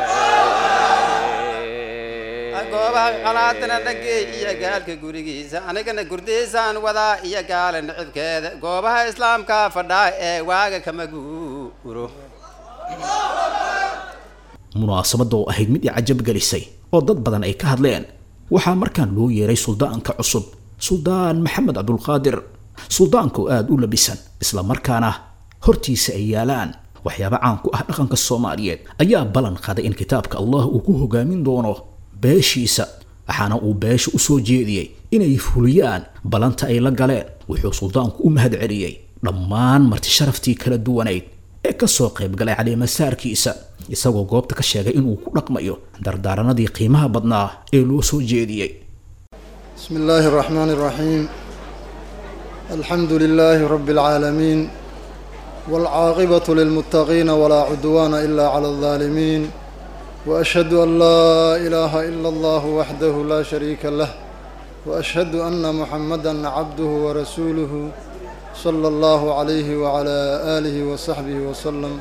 goobaha colaadana dhageey iyo gaalka gurigiisa anigana gurdaysaan wadaa iyo gaala nicibkeeda goobaha islaamka fadhaa ee waaga kama guuro munaasabadda oo ahayd mid i cajab gelisay oo dad badan ay ka hadleen waxaa markaan loo yeeray suldaanka cusub suldaan maxamed cabdulqaadir suldaanka oo aada u labisan isla markaana hortiisa ay yaalaan waxyaaba caan ku ah dhaqanka soomaaliyeed ayaa ballan qaaday in kitaabka allah uu ku hogaamin doono beeshiisa waxaana uu beesha u soo jeediyey inay fuliyaan ballanta ay la galeen wuxuu suldaanku u mahad celiyey dhammaan marti sharaftii kala duwanayd ee ka soo qayb galay caleemasaarkiisa isagoo goobta ka sheegay inuu ku dhaqmayo dardaaranadii qiimaha badnaa ee loo soo jeediyey بسم الله الرحمن الرحيم الحمد لله رب العالمين والعاقبة للمتقين ولا عدوان إلا على الظالمين وأشهد أن لا إله إلا الله وحده لا شريك له وأشهد أن محمدا عبده ورسوله صلى الله عليه وعلى آله وصحبه وسلم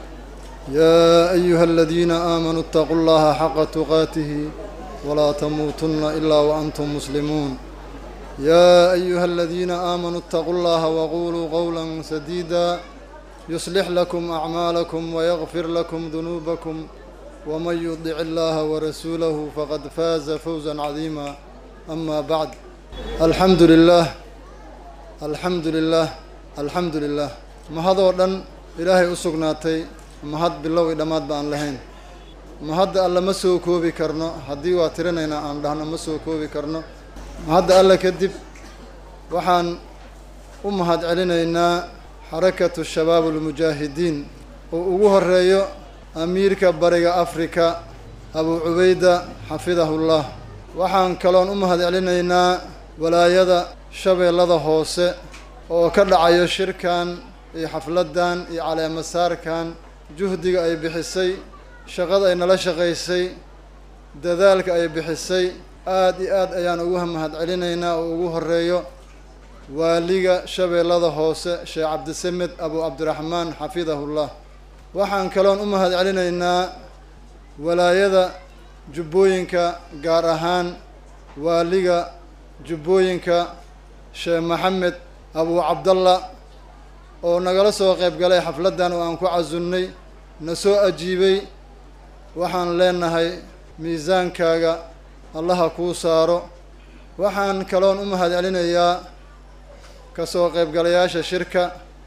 يا أيها الذين آمنوا اتقوا الله حق تقاته ولا تموتن إلا وأنتم مسلمون يا أيها الذين آمنوا اتقوا الله وقولوا قولا سديدا يصلح لكم أعمالكم ويغفر لكم ذنوبكم ومن يطع الله ورسوله فقد فاز فوزا عظيما أما بعد الحمد لله الحمد لله الحمد لله ما هذا ودن إلهي أسقناتي ما هاد بالله إدمات بأن لهين ma hadda alle ma soo koobi karno haddii waa tirinaynaa aan dhahno ma soo koobi karno ma hadda alle kadib waxaan u mahad celinaynaa xarakatu shabaab almujaahidiin oo ugu horeeyo amiirka bariga afrika abu cubayda xafidahullah waxaan kaloon u mahad celinaynaa walaayada shabeellada hoose oo ka dhacayo shirkan iyo xafladdan iyo caleemasaarkan juhdiga ay bixisay shaqada ay nala shaqaysay dadaalka ay bixisay aada iyo aad ayaan ugu mahad celinaynaa oo ugu horeeyo waaliga shabeellada hoose sheekh cabdisamed abu cabdiraxmaan xafidahullah waxaan kaloon u mahad celinaynaa walaayada jubbooyinka gaar ahaan waaliga jubbooyinka sheekh maxamed abu cabdalla oo nagala soo qayb galay xafladdan oo aan ku casunnay na soo ajiibay waxaan leenahay miisaankaaga allaha kuu saaro waxaan kaloon u mahad celinayaa kasoo qaybgalayaasha shirka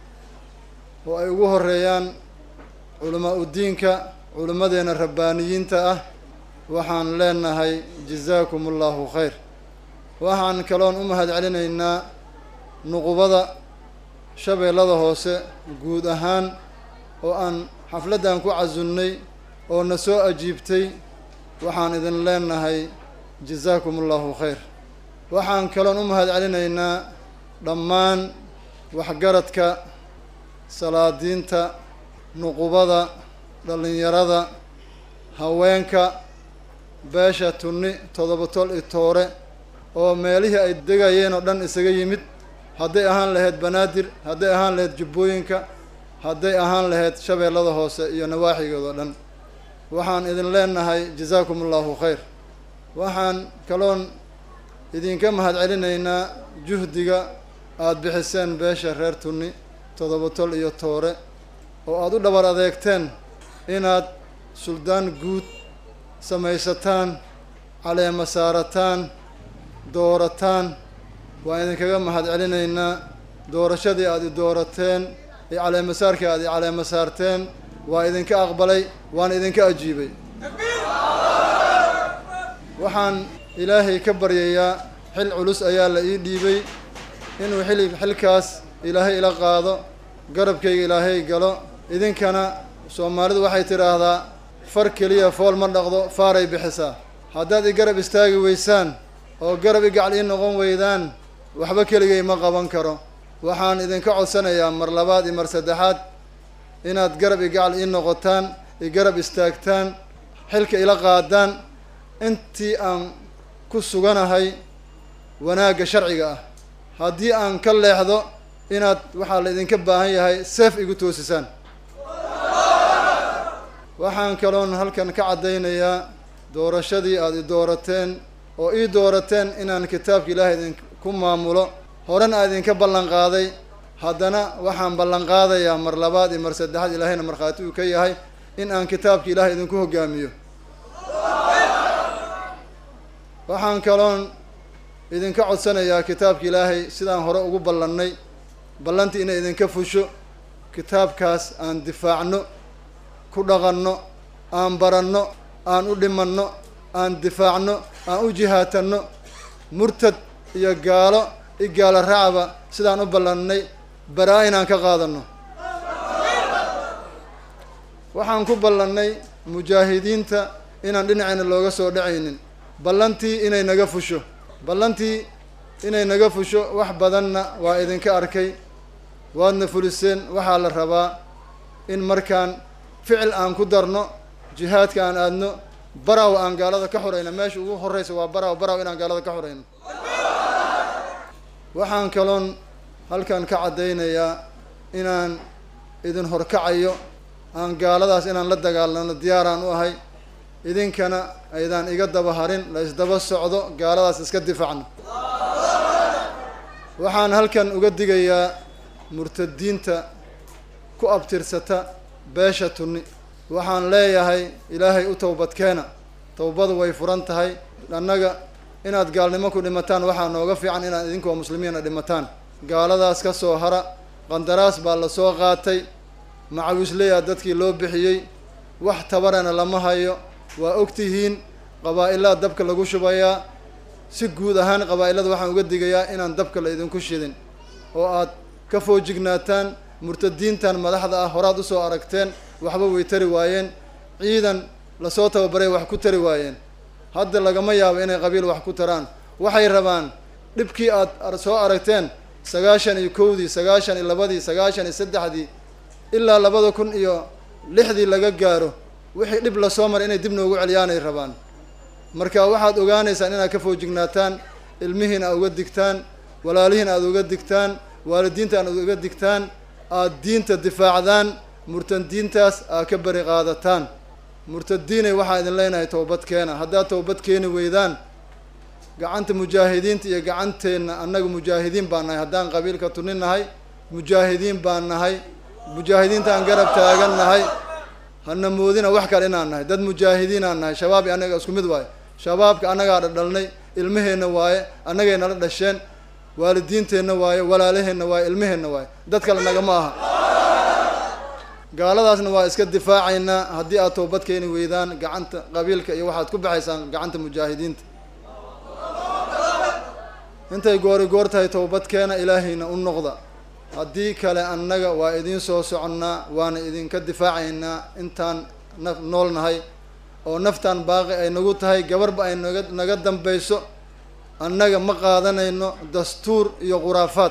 oo ay ugu horeeyaan culamaa udiinka culimmadeenna rabbaaniyiinta ah waxaan leenahay jazaakum allahu khayr waxaan kaloon u mahad celinaynaa nuqubada shabeellada hoose guud ahaan oo aan xafladdan ku casunnay oo na soo ajiibtay waxaan idin leenahay jazaakum allahu khayr waxaan kaloon u mahad celinaynaa dhammaan waxgaradka salaadiinta nuqubada dhallinyarada haweenka beesha tunni toddoba tol i toore oo meelihii ay degayeen oo dhan isaga yimid hadday ahaan lahayd banaadir hadday ahaan lahayd jubbooyinka hadday ahaan lahayd shabeellada hoose iyo nawaaxigood oo dhan waxaan idin leenahay jazaakum allahu khayr waxaan kaloon idinka mahad celinaynaa juhdiga aada bixiseen beesha reer tunni toddoba tol iyo toore oo aada u dhabar adeegteen inaad suldaan guud samaysataan caleema saarataan doorataan waan idinkaga mahad celinaynaa doorashadii aada i doorateen iyo caleemasaarkii aada i caleema saarteen waa idinka aqbalay waan idinka ajiibay waxaan ilaahay ka baryayaa xil culus ayaa la ii dhiibay inuu xili xilkaas ilaahay ila qaado garabkayga ilaahay galo idinkana soomaalidu waxay tidhaahdaa far keliya fool ma dhaqdo faaray bixisaa haddaad i garab istaagi weysaan oo garab i gacal ii noqon weydaan waxba keligay ma qaban karo waxaan idinka codsanayaa mar labaad iyo mar saddexaad inaad garab i gacal ii noqotaan i garab istaagtaan xilka ila qaadaan intii aan ku suganahay wanaagga sharciga ah haddii aan ka leexdo inaad waxaa la idinka baahan yahay seef igu toosisaan waxaan kaloon halkan ka caddaynayaa doorashadii aada i doorateen oo ii doorateen inaan kitaabka ilaahay idinku maamulo horena aa idinka ballan qaaday haddana waxaan ballan qaadayaa mar labaad iyo mar saddexaad ilaahayna markhaati uu ka yahay in aan kitaabka ilaahay idinku hogaamiyo waxaan kaloon idinka codsanayaa kitaabka ilaahay sidaan hore ugu ballannay ballantii inay idinka fusho kitaabkaas aan difaacno ku dhaqanno aan baranno aan u dhimanno aan difaacno aan u jihaatanno murtad iyo gaalo i gaalo raacba sidaan u ballannay baraa inaan ka qaadanno waxaan ku ballannay mujaahidiinta inaan dhinacayna looga soo dhacaynin ballantii inay naga fusho ballantii inay naga fusho wax badanna waa idinka arkay waadna fuliseen waxaa la rabaa in markaan ficil aan ku darno jihaadka aan aadno baraw aan gaalada ka xorayno meesha ugu horreysa waa baraw baraw inaan gaalada ka xorayno waxaan kaloon halkan ka caddaynayaa inaan idin horkacayo aan gaaladaas inaan la dagaalano diyaaraan u ahay idinkana aydaan iga daba harin la isdaba socdo gaaladaas iska difaacno waxaan halkan uga digayaa murtadiinta ku abtirsata beesha tunni waxaan leeyahay ilaahay u towbadkeena towbadu way furan tahay annaga inaad gaalnimo ku dhimataan waxaa nooga fiican inaad idinkoo muslimiina dhimataan gaaladaas ka soo hara qandaraas baa la soo qaatay macawisleyaa dadkii loo bixiyey wax tabarana lama hayo waa ogtihiin qabaa-ilada dabka lagu shubayaa si guud ahaan qabaa-ilada waxaan uga digayaa inaan dabka la idinku shidin oo aad ka foojignaataan murtadiintan madaxda ah horaad usoo aragteen waxba way tari waayeen ciidan lasoo tababaray wax ku tari waayeen hadda lagama yaabo inay qabiil wax ku taraan waxay rabaan dhibkii aad soo aragteen sagaashan iyo kowdii sagaashan iyo labadii sagaashan iyo saddexdii ilaa labada kun iyo lixdii laga gaaro wixii dhib lasoo maray inay dib noogu celiyaanay rabaan marka waxaad ogaanaysaan inaad ka foojignaataan ilmihiina aad uga digtaan walaalihiin aad uga digtaan waalidiinta aad uga digtaan aad diinta difaacdaan murtadiintaas aad ka beri qaadataan murtadiinay waxaa idin leenahay towbad keena haddaad towbad keeni weydaan gacanta mujaahidiinta iyo gacanteenna annaga mujaahidiin baan nahay haddaan qabiilka tunin nahay mujaahidiin baan nahay mujaahidiintaan garab taagan nahay hana moodina wax kale inaan nahay dad mujaahidiinaan nahay shabaab iyo annaga isku mid waaye shabaabka annagaa dhadhalnay ilmaheenna waaye annagay nala dhasheen waalidiinteenna waaye walaalaheenna waaye ilmaheenna waaye dad kale nagama aha gaaladaasna waa iska difaacaynaa haddii aad toobad keeni weydaan gacanta qabiilka iyo waxaad ku baxaysaan gacanta mujaahidiinta intay goori goor tahay towbadkeena ilaahayna u noqda haddii kale annaga waa idiin soo soconnaa waana idinka difaacaynaa intaan naf nool nahay oo naftaan baaqi ay nagu tahay gabarba ay naga naga dambayso annaga ma qaadanayno dastuur iyo khuraafaad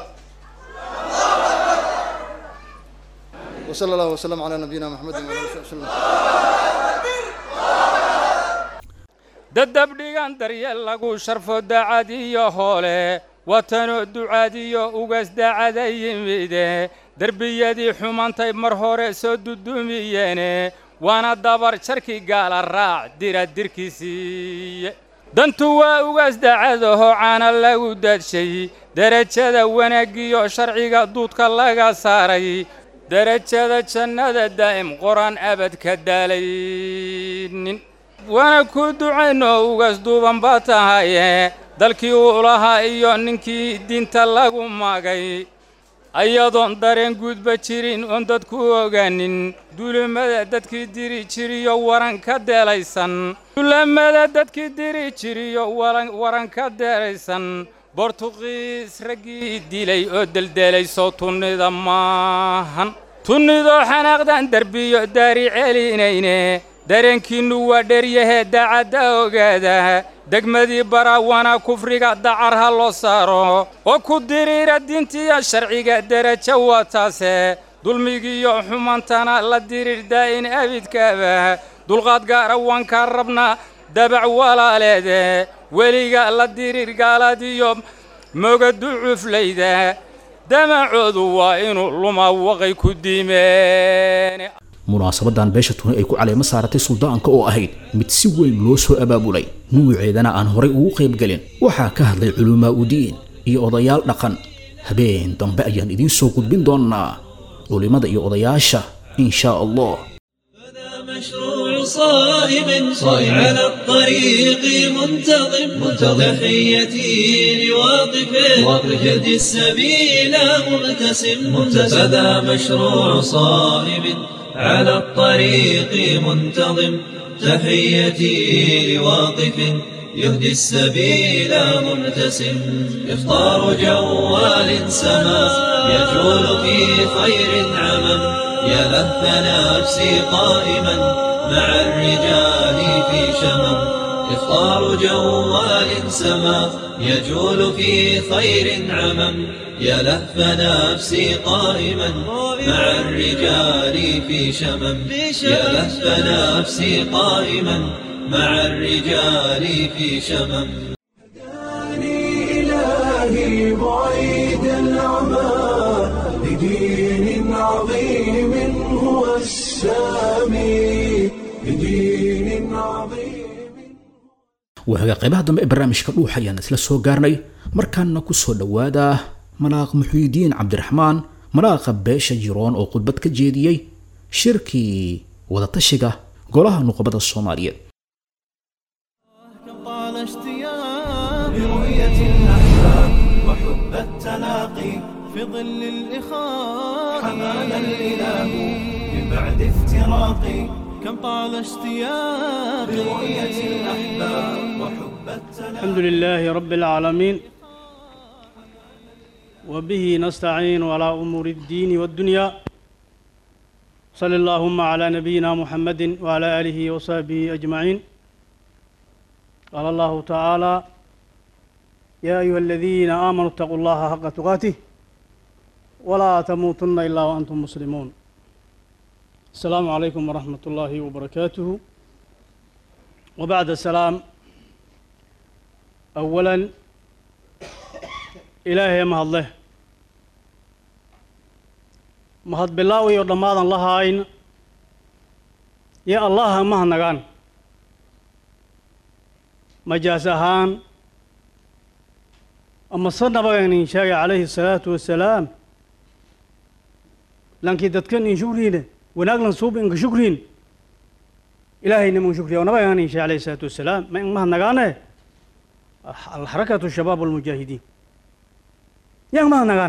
وصلى الله وسلم على نبينا محمد وعلى اله وصحبه وسلم dadabdhigan daryeel lagu sharfo dacad iyo hoole watanoo ducaad iyo ugas dacada yimide derbiyadii xumantay mar hore soo dudumiyeene waana dabar jarkii gaala raac dira dirkiisiiye dantu waa ugaas dacadaho caana lagu daadshay derajada wanaaggiyo sharciga duudka laga saaray derajada jannada daa'im qor-aan abad ka daalaynin waana ku ducayno ugaas duuban baa tahaye dalkii uu lahaa iyo ninkii diinta lagu magay ayadoon dareen guudba jirin oon dadku ogaanin duulamada dadkii diri jiriyo waran ka deelaysan duulamada dadkii diri jiriyo waran ka deelaysan bortuqiis raggii dilay oo deldeelayso tunnida maahan tunnidoo xanaaqdan derbiyo daari celinayne dareenkiinnu waa dheryahee daacadda ogaada degmadii baraawana kufriga dacar ha loo saaro oo ku diriira diintiya sharciga derajo waa taase dulmigiiyo xumantana la diriir daa'in abidkaaba dulqaad gaara waan kaa rabnaa dabac walaaleede weliga la diriir gaaladiyo mogadu cuflayda damacoodu waa inuu luma waqay ku diimeen munaasabadan beesha tuni ay ku caleemo saaratay suldaanka oo ahayd mid si weyn loo soo abaabulay nuuceedana aan horay ugu qaybgelin waxaa ka hadlay culumaa udiin iyo odayaal dhaqan habeen dambe ayaan idiin soo gudbin doonnaa culimmada iyo odayaasha in shaa allah مشروع صائم صائم على الطريق منتظم منتظم تحيتي لواقف واقف السبيل مبتسم مبتسم فذا مشروع صائم على الطريق منتظم تحيتي لواقف يهدي السبيل مبتسم إفطار جوال سما يجول في خير عمم يا لهف نفسي قائما مع الرجال في شمم إفطار جوال سما يجول في خير عمم يا لهف نفسي قائما مع الرجال في شمم يا لهف نفسي قائما مع الرجال في شمم إلهي بعيد العمى لدين عظيم هو السامي لدين عظيم wahaga qaybaha dambe ee barnaamijka dhuux ayaan isla soo gaarnay markaana ku soo dhowaada malaaq muxuudiin cabdiraxmaan malaaqa beesha jiroon oo khudbad ka jeediyey shirkii wadatashiga golaha nuqbada soomaaliyeed طال اشتياق برؤية الأحباب وحب التلاقي في ظل الإخاء حمانا الإله من بعد افتراقي كم طال اشتياق برؤية الأحباب وحب التلاقي الحمد لله رب العالمين وبه نستعين على أمور الدين والدنيا صلى اللهم على نبينا محمد وعلى آله وصحبه أجمعين قال الله تعالى يا أيها الذين آمنوا اتقوا الله حق تقاته ولا تموتن إلا وأنتم مسلمون السلام عليكم ورحمة الله وبركاته وبعد السلام أولا إلهي ما الله ما هاد بالله ودمادا الله عين يا الله ما هنغان majaas ahaan ama se nabagaynin sheegay calayhi الsalaatu wasalaam lankii dadkan in shukriine wanaaglan suub inka shukriin ilaahayna mun shukriya o nabaganin sheegay alayhi الsalaatu wasalaam ma in mahadnagaane alxarakatu shabaab almujaahidiin yang mahadnagaan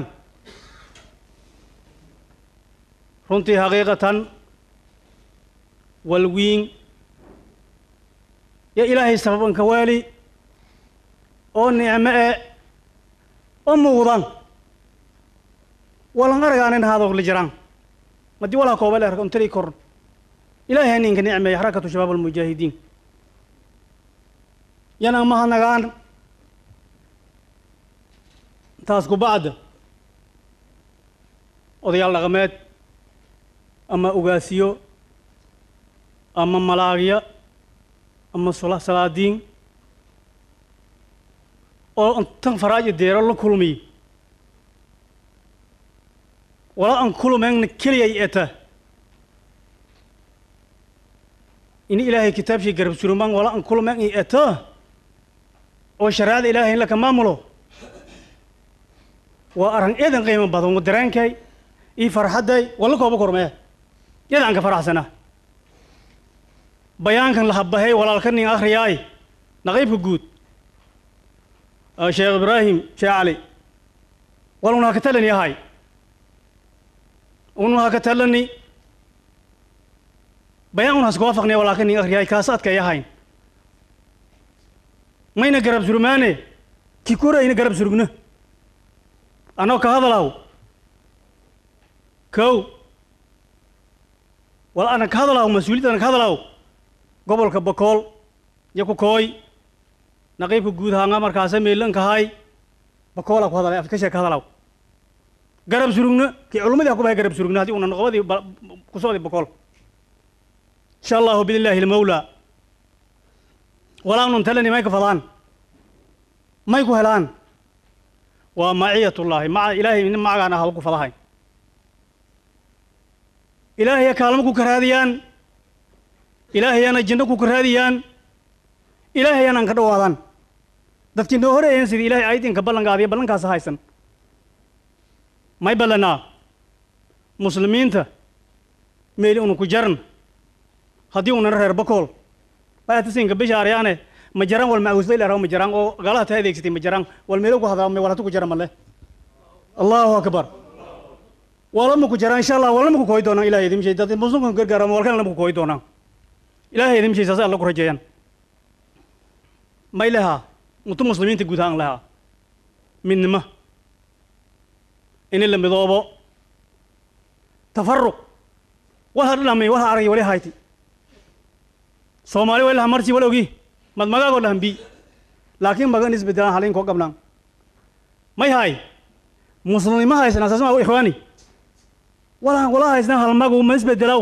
runtii xaqiiqatan walwiin ya ilaahay sababanka waali oo nicmo e oo muuqdan walan aragaanin haadokli jiraan madii walaa kooba le arka untari kor ilaahay haninka nicmeeya xarakatu shabaab almujaahidiin yana mahadnagaan taas ku bacda odayaal dhaqameed ama ugaasiyo ama malaagya ama salaadiin oo tan faraajo deero la kulmiy wala aan kulumeenna keliyay eta ini ilaahay kitaabshii garab surumaan wala aan kulumeen i eta oo shareecada ilaahay in laka maamulo waa arran eedan qiimo badan wa dareenkay ii farxadday walla kooba kormee yada aan ka faraxsanaa bayaankan la habbahay walaalka nin akhriyaay naqiibka guud sheekh ibraahim sheekh cali waluna ha ka talani ahay unu ha ka talani bayaan un haska waafaqnaya walaalka nin akhriyaay kaas adkay ahayn mayna garab surmaane ki korayna garab surugna anoo ka hadalaw kow wal ana ka hadalaw mas-uuliyad ana ka hadalaw gobolka bakool iyo ku kooy naqiibka guud haanga markaasa meelankahay bakoola ku hadalay afkashe ka hadalaw garab surugna kii culummadii ha ku bahay garab surugna haddii una noqobadii ku socday bakool insha allahu biidnillahi almawla walaa nun talani may ka fadaan may ku helaan waa maciyatullaahi maca ilaahay nin macagaan ah ku fadahay ilaahaya kaalmo ku karaadiyaan ilaahayana jinno ku karaadiyaan ilaahayana aan ka dhawaadaan dadkii noo horeeyeen sidii ilahay aydinka ballankaadiyo ballankaasa haysan may ballanaa muslimiinta meeli unu ku jaran haddii unana reer bakool maatasinka bishaaryaane ma jaraan wal maawusday leeraw ma jaraan oo galaha taa adeegsatay ma jaraan wal meelo ku hadaa walatu ku jara male allahu akbar walama ku jaraan insha allah walama ku kooyi doonaan ilahay idin mishay dad muslimka gargaara walkalena ma ku kooyi doonaan ilahay idin mishay saas alla ku rajeeyaan may lehaa mutu muslimiinta guud ahaan lehaa midnimo ini la midoobo tafaruq waha dhamay waha aragay wali hayti soomaali way laha marsi wal ogi mad magaagoo lahan bi laakiin magan isbedelaan halin koo gabnaan may hay muslimnimo haysanaa saas maa ikhwaani walaan wala haysnaa halmagu ma isbedelaw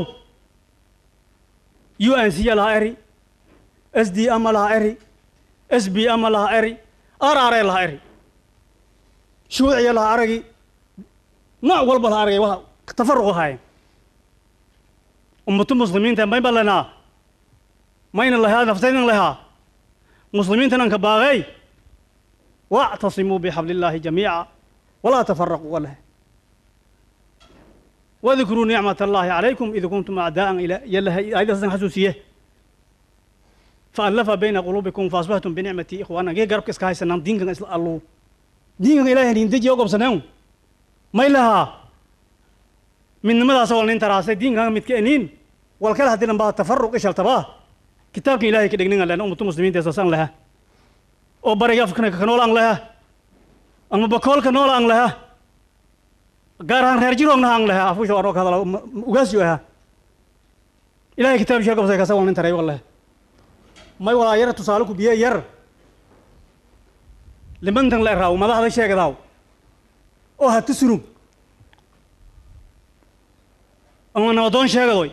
u n c laha eri s d ama laha eri s b ama laha eri r r laha eri shuuciya laha aragi nooc walba laha aragay waa tafaruq ahaayeen ummatu muslimiinta may balanaa mayna lahaa naftaynan lahaa muslimiintan anka baaqey wactasimuu bixabli illaahi jamiica walaa tafaraquu waleh wadkuruu nicmat allahi calaykum id kuntum acdaa'an yalahay aayadaasan xasuusiye faallafa bayna quluubikum faasbahtum binicmatii ikhwaana gee garabka iska haysanaan diinkan isla alluu diinkan ilaahay nindeji oo gobsaneen may lahaa midnimadaas wal nin taraasay diinkan midka eniin wal kale haddinan baa tafaruq ishaltabaa kitaabkan ilahay ka dhegnin len ummatu muslimiinta saasaan laha oo bariga afkana ka nool aan laha ama bakoolka nool aan laha gaar ahaan reer jiroogna aan laha afusha waroo ka hadala ugaasyo ahaa ilahay kitaab shee gobsay kasa wal nin taray wal laha may walaa yar tusaale ku biye yar limantan la eraaw madaxda sheegdaaw oo hata surug ama nabadoon sheegadoy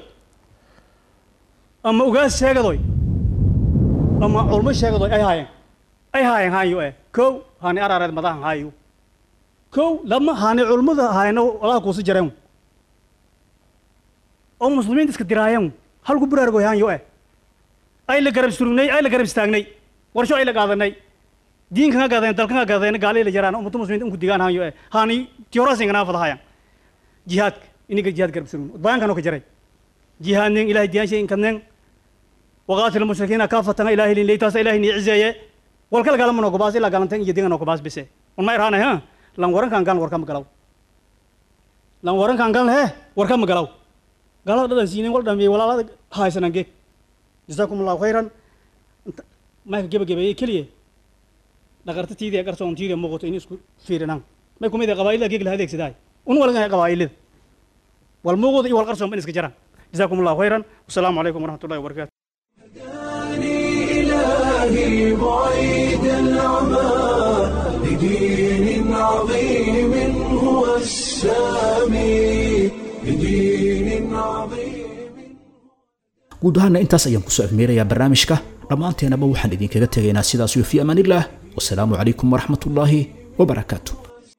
ama ugaas sheegadoy ama culmo sheegadoy ay haayeen ay haayeen haayo eh kow haani arareed madahan haayo kow lama haani culmada haayno walaha kuusi jareen oo muslimiinta iska diraayeen halku buraargoy haanyo eh ay la garab surugnay ay la garab istaagnay warsho ay la qaadanay diinkan ha gaadeen dalkan ha gaadeen gaalay la jaraan ummatu muslimiinta inku digaan haanyo eh haani tiyorasinganaa fadahayaan jihaadka iniga jihaad garab surugn bayankan oo ka jaray jihaadnen ilahay diyaanshay inkadnen waqaatil mushrikiina kaafatana ilahay lin leytaasa ilahay ni cizeeye walkala galama noo gobaas ilaa galantan iyo dinga noo gobaas bise un ma irhaanay ha lan warankan galan warkama galaw lan warankan galan he warkama galaw galada dhadan siinen wal dhamiyey walaalada haysanan geeg jasaakum allahu khayran mayka gebagabeeye keliye dhaqarta tiidiya qarsoon tiidiya muuqato in isku fiirinan may kumid qabaa'ilada geeg la adeegsadaay un walgan qabaa'ilada wal muuqda iyo wal qarsoon ban iska jaraan جزاكم الله خيرا والسلام عليكم ورحمة الله وبركاته إلهي بعيد العمى لدين عظيم هو السامي لدين عظيم guud ahaana intaas ayaan kusoo afmeerayaa barnaamijka dhammaanteenaba waxaan idinkaga tegaynaa sidaas iyo fii amaanillaah wasalaamu calaykum waraxmat ullaahi wabarakaatu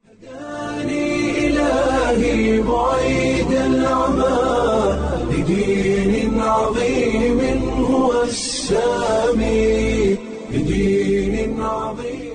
إلهي بعيد العمى لدين عظيم هو السامي لدين عظيم